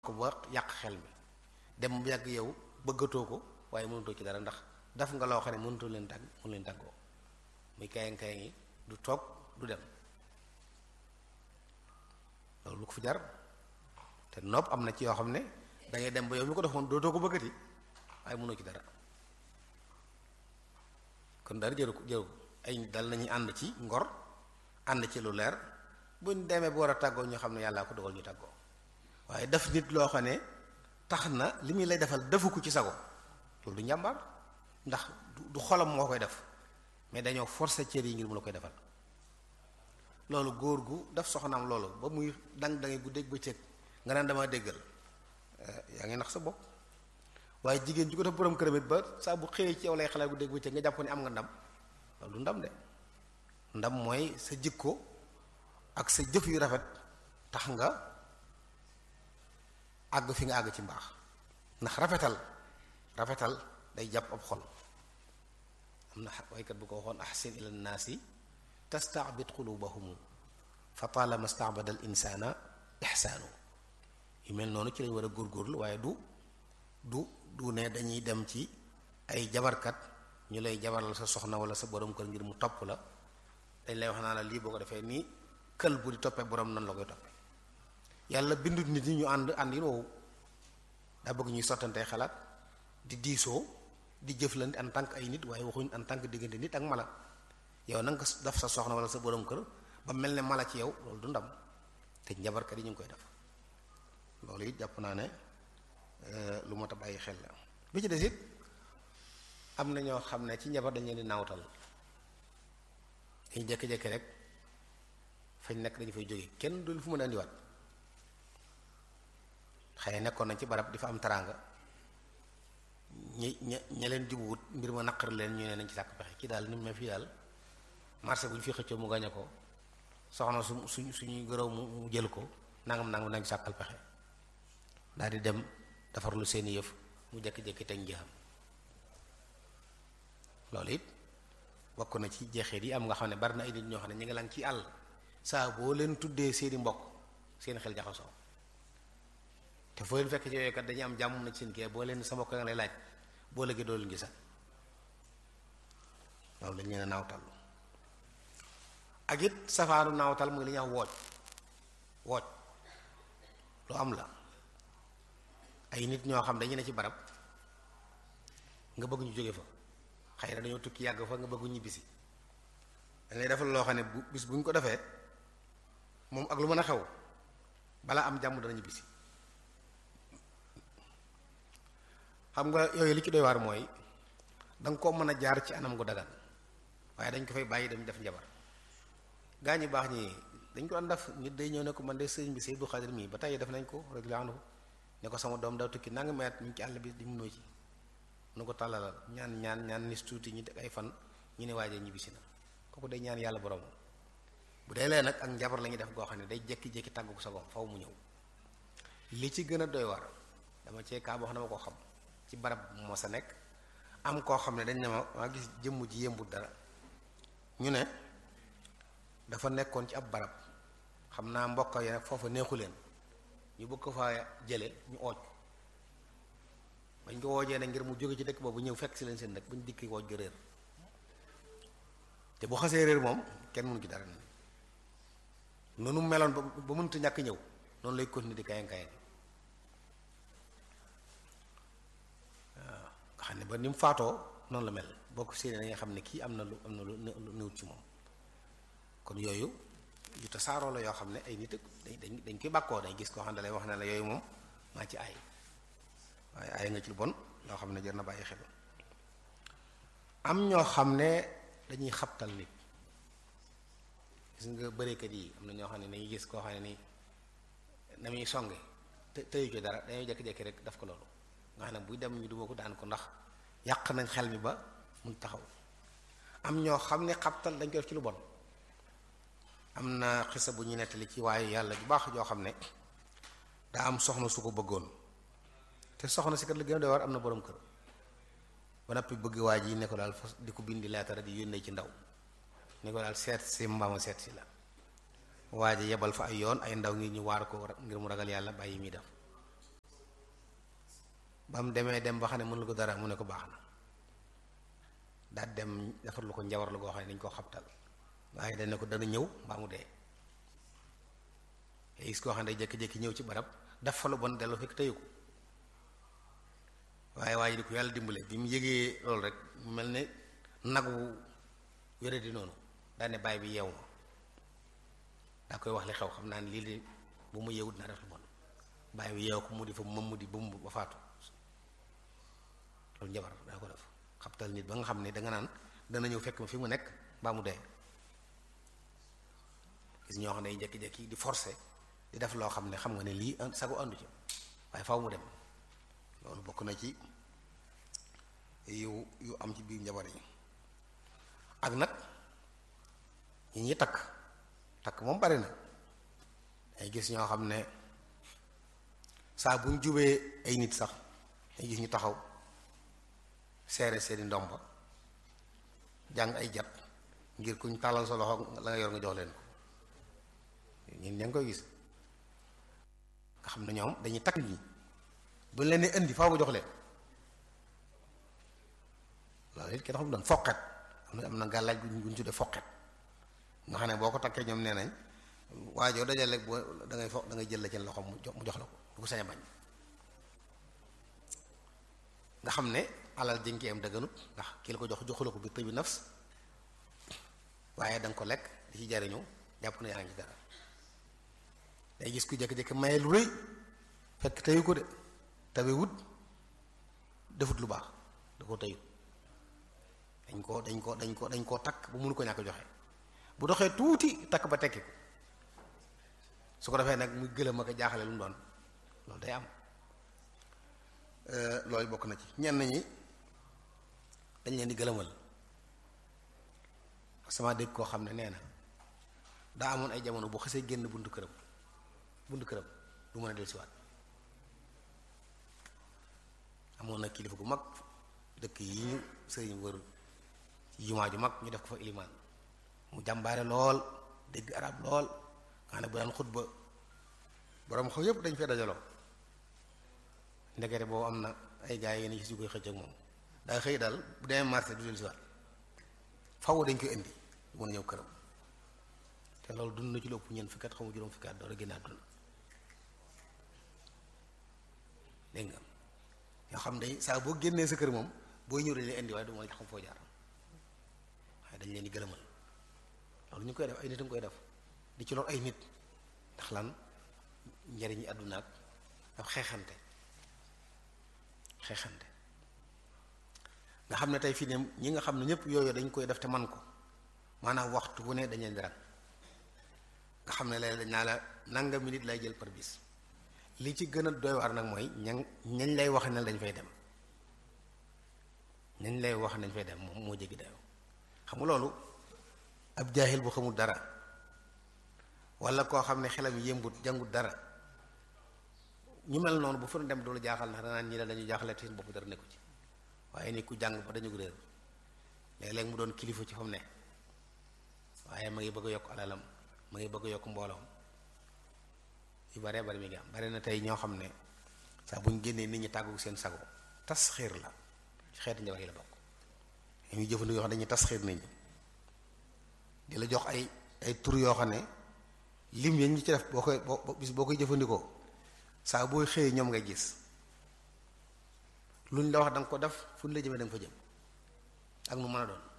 ko ba yàq xel mi dem mu yàgg yow bëggatoo ko waaye mënutoo ci dara ndax daf nga loo xam ne mënutoo leen tàgg mënu leen tàggoo muy kayang kayang yi du toog du dem loolu lu ko fi jar te nopp am na ci yoo xam ne dangay dem ba yow mi ko defoon dootoo ko bëggati waaye mënoo ci dara kon dara jëru ko jëru ko ay dal nañu ànd ci ngor ànd ci lu leer buñ demee bu war a tàggoo ñu xam ne yàllaa ko dogal ñu tàggoo waaye def nit loo xam ne tax na li muy lay defal defu ko ci sago loolu du njàmbaar ndax du xolam moo koy def mais dañoo forcer cër yi ngir mu la koy defal loolu góor gu daf soxnaam loolu ba muy dang dangi guddeeg bëccëg nga naan dama déggal yaa ngi nax sa bopp waaye jigéen ju ko def borom këram it ba saa bu xëyee ci yow lay xalaat guddeeg bëccëg nga jàpp ne am nga ndam loolu du ndam de ndam mooy sa jikko ak sa jëf yu rafet tax nga àgg fi nga àgg ci mbaax ndax rafetal rafetal day jàpp ab xol am na waykat bu ko waxoon ahsin ila nnaasi tastaabid qulubahumu fa taalama staabada al insaana ixsaanu yu mel noonu ci lañ war a góorgóorlu waaye du du du ne dañuy dem ci ay jabarkat ñu lay jabaral sa soxna wala sa borom kër ngir mu topp la dañ lay wax naa la lii boo ko defee nii kël bu di toppee borom nan la koy toppee yàlla bindut nit ñi ñu ànd ànd yi woowu daa bëgg ñuy sottantee xalaat di diisoo di jëflante en tant que ay nit waaye waxuñ en tant que diggante nit ak mala yow na nga def sa soxna wala sa borom kër ba mel ne mala ci yow loolu du ndam te njabarkat yi ñu ngi koy def loolu it jàpp naa ne lu mot a bàyyi xel la bi ci des it am na ñoo xam ne ci njabar dañ leen di naawtal dañu jékki-jékki rek fañ nekk dañu fay jóge kenn du fu mën a indiwaat xëy nekkoon nañ ci barab di fa am taraanga ñi ña ña leen jubuwut mbir ma naqar leen ñu ne nañ ci sàkk pexe kii daal ni mu fii daal marché bu ñu fi xëccoo mu gañe ko soxna su su suñuy gërëw mu jël ko nangam nangam nañ sàkkal pexe daal di dem defar lu seeni yëf mu jékki-jékki teg njëxam loolu it bokk na ci jeexeet yi am nga xam ne bari na ay nit ñoo xam ne ñu ngi lang ci àll saa boo leen tuddee seeni mbokk seen xel jaxasoo te foo leen fekk ci yooyu kat dañuy am jàmm na ci seen kii boo leen sa mbokk nga lay laaj boo léegi doo leen gisal loolu dañ leen a naawtal ak it safaanu naawtal muy li ñuy wax wooj wooj lu am la ay nit ñoo xam dañu ne ci barab nga bëgg ñu jóge fa xëy na dañoo tukki yàgg fa nga bëgg ñibbisi dañ lay defal loo xam ne bu bis bu ñu ko defee moom ak lu mën a xew balaa am jàmm dana ñibbisi xam nga yooyu li ci doy waar mooy danga ko mën a jaar ci anam gu dagan waaye dañ ko fay bàyyi dem def njabar gaa ñi baax ñi dañ ko daan def nit day ñëw ne ko man de sëriñ bi Seydou Xadir mii ba tey def nañ ko radiyallahu anhu ne ko sama doom daw tukki nanga meet ñu ci àll bi di munoo ci nu ko tàllalal ñaan ñaan ñaan nis tuuti ñi teg ay fan ñu ne waaje ñibbisi na kooku day ñaan yàlla borom bu dee lee nag ak njabar la ñuy def goo xam ne day jékki-jékki tàggu ko sa goom faw mu ñëw li ci gën a doy war dama cee kaa boo xam ne ma ko xam ci barab moo sa nekk am koo xam ne dañ ne ma maa gis jëmm ji yëmbut dara ñu ne dafa nekkoon ci ab barab xam naa mbokk yi nag foofa neexu leen ñu bëgg ko fa jële ñu ooj bañ ko woojee ne ngir mu jóge ci dëkk boobu ñëw fekk si leen seen dëkk bañ dikki wooj ga réer te bu xasee réer moom kenn mënu ci dara noonu meloon ba ba mënut ñàkk ñëw noonu lay continuer di kayang kayang waaw nga xam ne ba ni mu faatoo noonu la mel boo ko séenee da nga xam ne kii am na lu am na lu néewut ci moom kon yooyu yu tasaaroo la yoo xam ne ay nit dañ dañ koy bàkkoo dañ gis koo xam ne lay wax ne la yooyu moom maa ci aay waaye aay nga ci lu bon loo xam ne jar na bàyyi xel am ñoo xam ne dañuy xabtal nit gis nga bëreekat yi am na ñoo xam ne dañuy gis koo xam ne ni na muy songe te tëyu ci dara dañuy jékki-jékki rek daf ko loolu nga xam ne buy dem ñu duma ko daan ko ndax yàq nañ xel mi ba mun taxaw am ñoo xam ne xabtal dañ ko def ci lu bon am na xisa bu ñu nettali ci waaye yàlla bu baax joo xam ne daa am soxna su ko bëggoon te soxna si kat la gën a doy war am na borom kër ba noppi bëgg waa ji ne ko daal fas di ko bindi leetara di yónnee ci ndaw ne ko daal seet si mbaama seet si la waa ji yebal fa ay yoon ay ndaw ngir ñu waar ko ngir mu ragal yàlla bàyyi muy def ba mu demee dem ba xam ne mënul ko dara mu ne ko baax na daal dem defar lu ko njawar la goo xam ne dañ koo xabtal waaye dañ ne ko dana ñëw mbaa mu dee gis koo xam ne day jékki-jékki ñëw ci barab def fa lu bon dellu fekk tëyu ko waaye waaye di ko yàlla dimbale bi mu yëgee loolu rek mu mel ne nagu wére di noonu daane baay bi yeewu ma daa koy wax li xew xam naa ne lii de bu mu yeewut naa def lu bon baay bi yeewu ko mu di fa moom mu di bumb ba faatu loolu njabar daa ko def xabtal nit ba nga xam ne danga naan dana ñëw fekk ma fi mu nekk mbaa mu dee gis ñoo xam ne jékki-jékki di forcer di def loo xam ne xam nga ne lii sago àndu ci waaye faw mu dem loolu bokk na ci yu yu am ci biir njabar yi ak nag ñi ñi takk takk moom bari na ay gis ñoo xam ne saa bu ñu jubee ay nit sax ay gis ñu taxaw seere seeni ndomba jàng ay jat ngir kuñ tàllal sa loxo la nga yor nga jox leen ko ñun ña ngi koy gis nga xam ne ñoom dañuy takk ñi bu leen nee indi faaw mu jox leen loolu it kenn xam doon foqet am na am na gàllaaj gu ñu tuddee foqet nga xam ne boo ko takkee ñoom nee nañ waajoo dajale boo da ngay fo da ngay jël la ci loxo mu jox mu jox la ko du ko sañ a bañ nga xam ne alal jënki am dëgganut ndax ki la ko jox joxu la ko bi tëbi nafs waaye da nga ko lekk di ci jariñu jàpp na yaa ngi ci dara day gis ku jékki-jékki maye lu rëy fekk teyu ko de tabe wut defut lu baax da ko teyut dañ ko dañ ko dañ ko dañ koo takk bu mënu ko ñàkk joxe bu doxee tuuti takk ba tekki ko su ko defee nag muy gëlëm ak jaaxale lu mu doon loolu day am loolu bokk na ci ñenn ñi dañ leen di gëlëmal sama dégg koo xam ne nee na daa amoon ay jamono bu xasee génn buntu këram buntu këram du mën a dellusiwaat amoon na kilifa gu mag dëkk yi ñu sëriñ wër ci jumaa ju mag ñu def ko fa ilimaan mu jàmbaare lool dégg arab lool nga xam ne bu daan xutba borom xaw yépp dañ fee dajaloo ndekete boobu am na ay gars yi yéen gis yu koy xëcc ak moom daa xëy daal bu demee marché du dellusiwaat faw dañ koy indi du mën a ñëw këram te loolu dund na ci lu ëpp ñeent fukki at xamu juróom fukki at door a génn àdduna dégg nga yoo xam day saa boo génnee sa kër moom booy ñëw dañ lay indi waaye du mën a xam foo jaar waaye dañ leen di gëlëmal loolu ñu koy def ay nit a koy def di ci lor ay nit ndax lan njariñi àdduna ak ab xeexante xeexante nga xam ne tey fii ne ñi nga xam ne ñëpp yooyu dañ koy def te man ko maanaam waxtu bu ne dañ leen di rang nga xam ne léeg dañ naa la nangami nit lay jël par bis li ci gën a doy waar nag mooy ña ñañ lay wax ne dañ fay dem ñañ lay wax nañ fay dem moom moo jéggi dayoo xam nga loolu ab jaahil bu xamul dara wala koo xam ne xelam yëmbut jàngut dara ñu mel noonu bu fa dem doolu jaaxal ndax danaan ñi la dañu jaaxle te seen bopp dara nekku ci waaye ni ku jàng ba dañu réer léeg-léeg mu doon kilifa ci fa mu ne waaye ma ngi bëgg a yokk alalam ma ngi bëgg a yokk mbooloom yu baree bari mi ngi am bari na tey ñoo xam ne saa bu ñu génnee nit ñi tàggu seen sago tas xiir la ci xeeti njabar yi la bokk ñu jëfandikoo yoo xam dañuy tas xiir nit ñi di la jox ay ay tur yoo xam ne lim yi ñu ci def boo koy boo bis boo koy jëfandikoo saa booy xëyee ñoom ngay gis luñ la wax da nga ko def fu ñu la jëmee da nga fa jëm ak nu mën a doon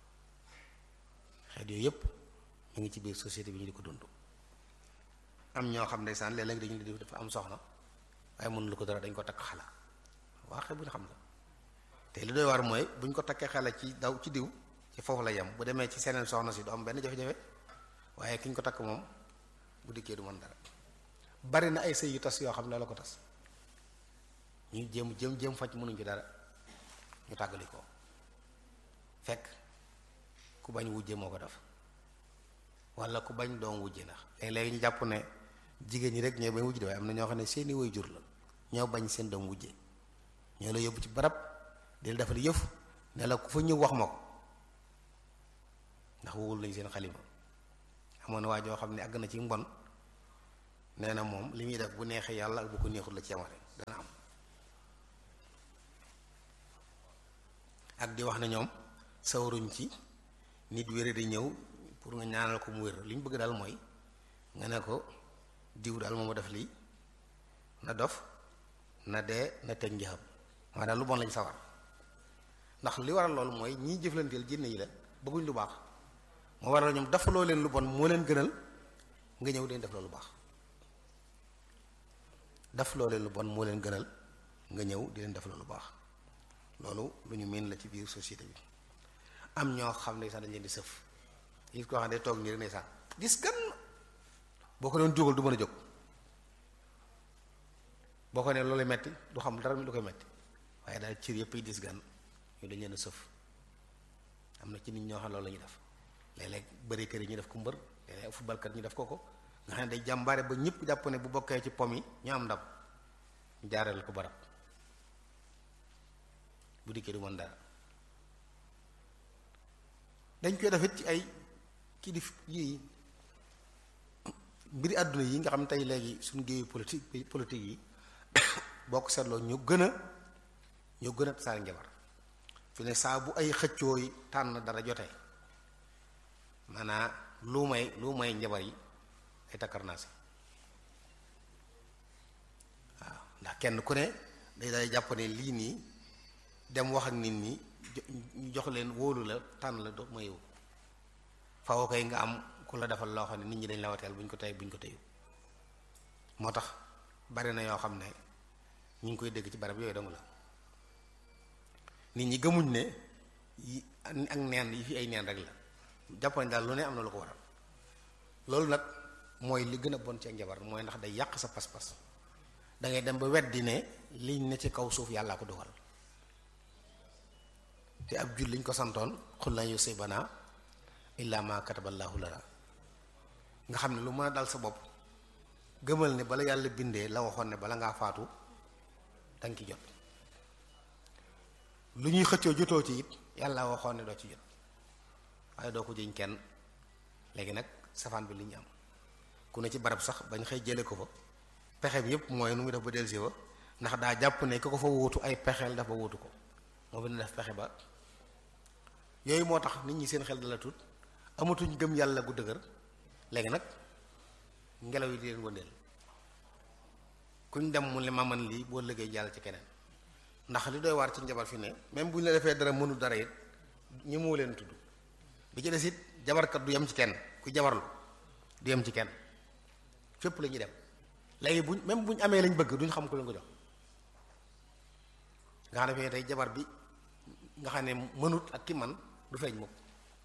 xeet yooyu yépp ñu ngi ci biir société bi ñu di ko dund am ñoo xam ndeysaan léeg-léeg dañu di dafa am soxna waaye mënu lu ko dara dañ ko takk xala waaxe bu ñu xam la te li doy war mooy bu ñu ko takkee xala ci daw ci diw ci foofu la yem bu demee ci seneen soxna si du am benn jafe-jafe waaye ki ñu ko takk moom bu dikkee du mën dara bari na ay sëy yu tas yoo xam ne la ko tas ñu jéem jëm jéem faj mënuñ ci dara ñu tàggali ko fekk ku bañ wujje moo ko def wala ku bañ doom wujje ndax léeg-léeg ñu jàpp ne jigéen ñi rek ñooy bañ wujje de waaye am na ñoo xam ne seeni way jur la ñoo bañ seen doom wujje ñoo la yóbbu ci barab di la defal yëf ne la ku fa ñëw wax ma ko ndax wowul nañ seen xalima amoon na waa joo xam ne àgg na ci mbon nee na moom li muy def bu neexee yàlla ak bu ko neexul la ci yamare dana am ak di wax ne ñoom sawaruñ ci nit wére di ñëw pour nga ñaanal ko mu wér li ñu bëgg daal mooy nga ne ko diw daal moo ma def lii na dof na dee na teg njëxam waaye daal lu bon lañ sawar ndax li waral loolu mooy ñiy jëflanteel jinne yi la bëgguñ lu baax moo waral ñoom dafaloo leen lu bon moo leen gënal nga ñëw leen def loolu baax daf loo leen lu bon moo leen gënal nga ñëw di leen def loolu baax loolu lu ñu miin la ci biir société bi am ñoo xam ne sax dañ leen di sëf gis koo xam ne toog nii rek ne sax gis gan boo ko doon jógal du mën a jóg boo ko ne loolu metti du xam dara mi lu koy metti waaye daal cër yëpp yi dis gan ñu dañ leen a sëf am na ci nit ñoo xam loolu la ñuy def léeg-léeg bëri kër yi ñu def ko mbër léeg-léeg footballkat ñu def ko ko nga xam ne day jàmbaare ba ñëpp jàpp ne bu bokkee ci pom yi ñu am ndam ñu jaareel ko barab bu dikkee du mën dara dañ koy defit ci ay kii di yi mbiri àdduna yi nga xam tey léegi suñu géeyu politique politique yi boo ko seetloo ñu gën a ñu gën a tasaare njabar fi ne saa bu ay xëccoo yi tànn dara jotee maanaa lu may lu may njabar yi ay takkarnaase waaw ndax kenn ku ne day day jàpp ne lii nii dem wax ak nit ñi jox leen wóolu la tànn la do mayewu faw koy nga am ku la defal loo xam ne nit ñi dañ la wateel buñ ko tey buñ ko teyu moo tax bari na yoo xam ne ñu ngi koy dégg ci barab yooyu dong la nit ñi gëmuñ ne yi ak neen yi fi ay neen rek la jàpp nañ daal lu ne am na lu ko waral loolu nag mooy li gën a bon ci ak njabar mooy ndax day yàq sa pas-pas da ngay dem ba weddi ne liñ ne ci kaw suuf yàllaa ko dogal te ab jul liñ ko santoon xul lan yusibana illa ma kataballahu lana nga xam ne lu mën a dal sa bopp gëmal ne bala yàlla bindee la waxoon ne bala ngaa faatu danga ci jot lu ñuy xëccoo jotoo ci it yàlla waxoon ne doo ci jot waaye doo ko jëñ kenn léegi nag safaan bi li ñu am ku ne ci barab sax bañ xëy jële ko fa pexe bi yépp mooy nu muy def ba dellusi wa ndax daa jàpp ne ku ko fa wuutu ay pexeel dafa wuutu ko moo bi ne def pexe ba yooyu moo tax nit ñi seen xel dala tut amatuñ gëm yàlla gu dëgër léegi nag ngelaw yi di leen wëndeel kuñ dem mu ne ma man lii boo liggéey jàll ci keneen ndax li doy waar ci njabar fi ne même bu ñu la defee dara mënu dara it ñi moo leen tudd bi ci des it jabarkat du yem ci kenn ku jabarlu du yem ci kenn fépp la ñuy dem léegi buñ même buñ amee lañ bëgg duñ xam ku leen ko jox nga xam ne fee tey jabar bi nga xam ne mënut ak ki man du feeñ mukk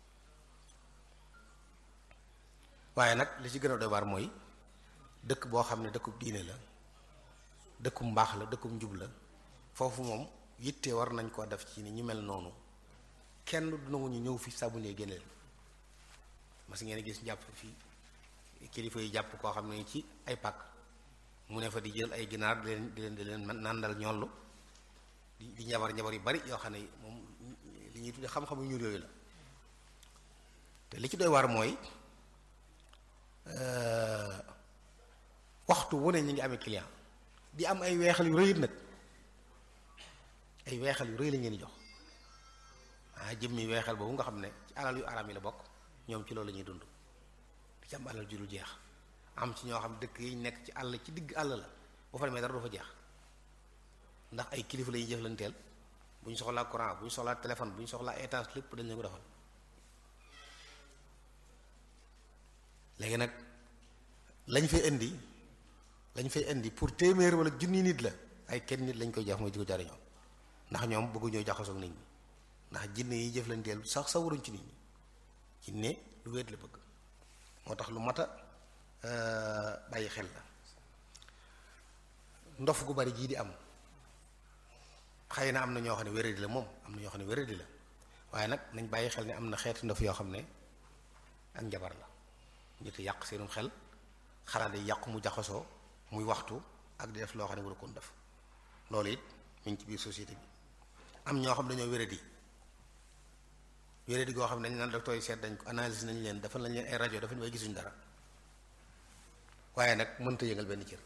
waaye nag li ci gën a doy waar mooy dëkk boo xam ne dëkkub diine la dëkkub mbaax la dëkkub njub la foofu moom yitte war nañ koo def ci ni ñu mel noonu kenn du nangu ñu ñëw fi saabu ne génneel mas ngeen gis jàpp fii kilifa yi jàpp koo xam ne ci ay pàkk mu ne fa di jël ay ginaar di leen di leen di leen nàndal ñollu di di njabar njabar yu bari yoo xam ne moom li ñuy tudde xam-xamu ñuul yooyu la te li ci doy waar mooy waxtu wu ne ñu ngi amee client di am ay weexal yu rëyit nag ay weexal yu rëy lañ leen di jox ah jëmmi weexal boobu nga xam ne ci alal yu araam yi la bokk ñoom ci loolu la ñuy dund di ci am alal ju dul jeex am ci ñoo xam dëkk yi nekk ci àll ci digg àll la boo fa demee dara du fa jeex ndax ay kilifa la ñuy jëflanteel bu ñu soxlaa courant bu ñu soxlaa téléphone bu ñu soxlaa étage lépp dañ leen ko defal léegi nag lañ fay indi lañ fay indi pour téeméer wala junni nit la ay kenn nit lañ koy jox mooy di ko jariñoo ndax ñoom bëgguñoo jaxasoo ak nit ñi ndax jinne yi jëflanteel sax sa waruñ ci nit ñi jinne lu wéet la bëgg moo tax lu mat a bàyyi xel la ndof gu bari jii di am xëy na am na ñoo xam ne wéradi la moom am na ñoo xam ne wéradi la waaye nag nañ bàyyi xel ne am na xeeti ndof yoo xam ne ak njabar la nit yàq seenum xel xalaat yi yàqu mu jaxasoo muy waxtu ak di def loo xam ne waru koon def loolu it mu ngi ci biir société bi am ñoo xam dañoo wéradi wéradi goo xam ne dañ naan docteur yi seet dañ ko analyse nañ leen defal nañ leen ay rajo dafa ñu way gisuñ dara waaye nag mënta yëngal benn cër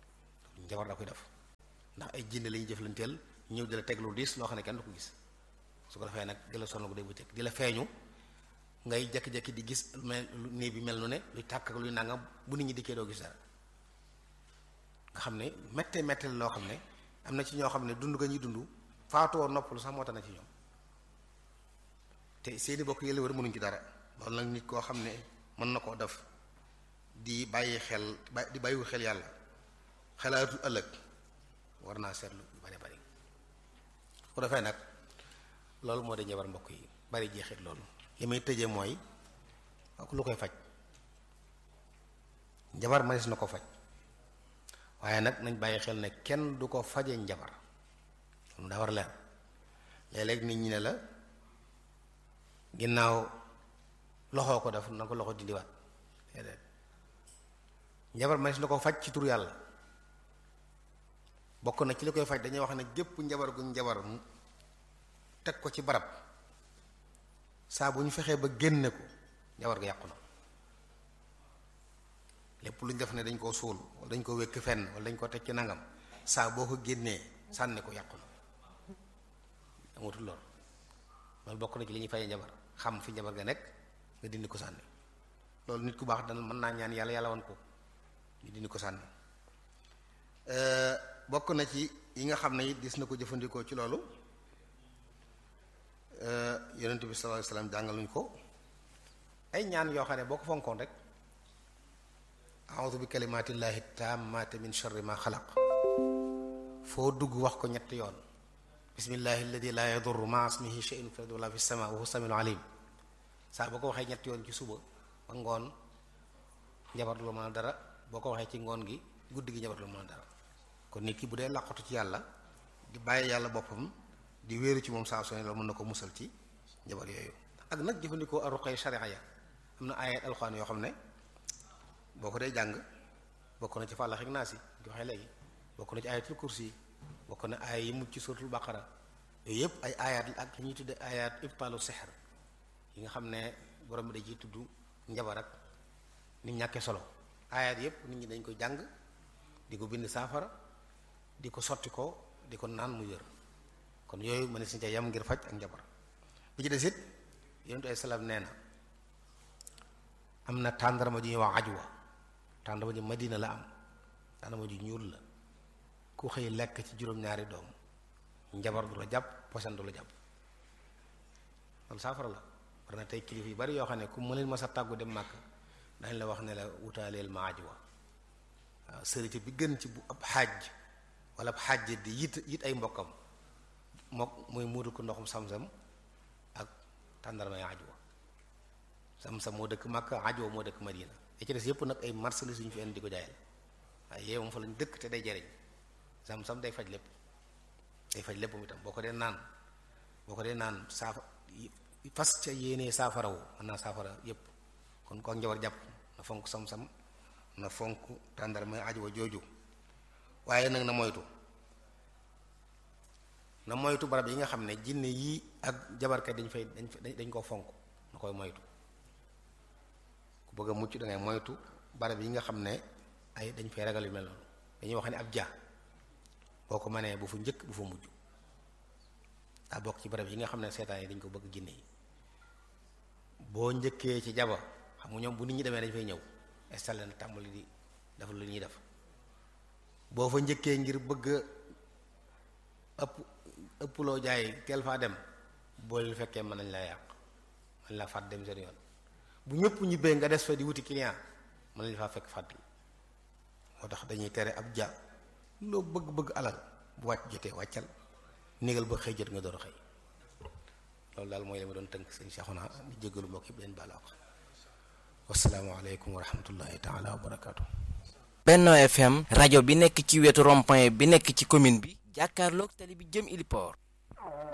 njabar da koy def ndax ay jinne lañuy jëflanteel ñëw di la teg lu diis loo xam ne kenn du ko gis su ko defee nag di la sonal ko day bëccëg di la feeñu ngay jékki-jékki di gis mel nii bi mel nu ne luy tàkk ak luy nangam bu nit ñi dikkee doo gis dara nga xam ne méttee méttee loo xam ne am na ci ñoo xam ne dund ga ñuy dund faatoo noppalu sax moo tax na ci ñoom te seeni bokk yële war mënuñ ci dara loolu nag nit koo xam ne mën na koo def di bàyyi xel di bàyyiwu xel yàlla xalaatu ëllëg war naa seetlu yu bari bari bu defee nag loolu moo di njabar mbokk yi bari jeexit loolu li may tëjee mooy lu koy faj njabar manis na ko faj waaye nag nañ bàyyi xel ne kenn du ko faje njabar moom daa war leer léeg-léeg nit ñi ne la ginnaaw loxoo ko def na ko loxo dindiwaat déedéet njabar manis na ko faj ci tur yàlla bokk na ci li koy faj dañuy wax ne gépp njabar gu njabar teg ko ci barab saa bu ñu fexee ba génne ko njabar ga yàqu na lépp lu ñu def ne dañ koo suul wala dañ ko wékk fenn wala dañ ko teg ci nangam saa boo ko génnee sànni ko yàqu na amatul lool loolu bokk na ci li ñuy fayee njabar xam fi njabar ga nekk nga dindi ko sànni loolu nit ku baax dana mën naa ñaan yàlla yàlla wan ko ñu dindi ko sànni bokk na ci yi nga xam ne it gis na ko jëfandikoo ci loolu yonent bi sallallahu alayhi wasallam jàngaluñ ko ay ñaan yoo xam ne boo ko fonkoon rek a'udhu bi kalimatillahi tammati min sharri ma xalaq foo dugg wax ko ñetti yoon bismillahi alladi la yadurru ma ismihi shay'un fil ardi wala fis sama wa huwa samiul alim saa boo ko waxee ñetti yoon ci suba ba ngoon njabar lu mën a dara boo ko waxee ci ngoon gi guddi gi njabar lu mën a dara kon nit ki bu dee làqatu ci yàlla di bàyyi yàlla boppam di wéeru ci moom saa su ne loolu mën na ko musal ci njabar yooyu ak nag jëfandikoo aruqay sharia ya am na ayat alxuraan yoo xam ne boo ko dee jàng bokk na ci fàllax ak naas yi di waxee léegi bokk na ci ayatul kursi yi bokk na aaya yi mujj ci suratul baqara yooyu yëpp ay ayat la ak li ñuy tudde ayat ibtalu sihr yi nga xam ne borom bi da ciy tudd njabar ak ni mu ñàkkee solo ayat yëpp nit ñi dañ koy jàng di ko bind saafara di ko sotti ko di ko naan mu wér kon yooyu ma ne si ca yam ngir faj ak njabar bi ci des it yonentu ay salaam nee na am na tàndarma ju ñuy wax ajwa tàndarma ji madina la am tàndarma ju ñuul la ku xëy lekk ci juróom-ñaari doom njabar du la jàpp posan du la jàpp loolu saafara la war na tey kilifa yu bari yoo xam ne ku mëneel ma sa tàggu dem màkk dañ la wax ne la wutaaleel ma ajwa waaw sërite bi gën ci bu ab xaaj wala ab xaaj di yit yit ay mbokkam mook muy muudu ko ndoxum sam-sam ak tàndarma ya ajwa sam-sam moo dëkk Makka ajwa moo dëkk Madina ya ci des yépp nag ay marchandise yu ñu fi indi di ko jaayal waaye yee moom fa lañ dëkk te day jariñ sam-sam day faj lépp day faj lépp itam boo ko dee naan boo ko dee naan saafa fas ca yéenee saafara wu mën naa saafara yépp kon ko njabar jàpp na fonk sam-sam na fonk tàndarma ajwa jooju waaye nag na moytu na moytu barab yi nga xam ne jinne yii ak jabarkat dañ fay dañ dañ koo fonk na koy moytu ku bëgg a mucc dangay moytu barab yi nga xam ne ay dañ fay ragal yu mel noonu dañuy wax ne ab ja boo ko mënee bu fu njëkk bu fu mujj daa bokk ci barab yi nga xam ne seetaan yi dañ ko bëgg jinne yi boo njëkkee ci jaba xam nga ñoom bu nit ñi demee dañ fay ñëw installé na tàmbali di def lu ñuy def boo fa njëkkee ngir bëgg ëpp ëpp loo jaay teel faa dem boo leen fekkee mën nañ la yàq mën la fàtt dem seen yoon bu ñëpp ñibbee nga des fa di wuti client mën nañ faa fekk fàtt moo tax dañuy tere ab ja loo bëgg-bëgg alal bu wàcc jotee wàccal négal ba xëy jot nga door a xëy loolu daal mooy la ma doon tënk sëñ Cheikhouna di jégalu mbokk yëpp leen baal wax wasalaamaaleykum wa rahmatullahi taala wa barakaatu. Benno FM rajo bi nekk ci wetu rond-point bi nekk ci commune bi jàkkaarloog tali bi jëm Iliport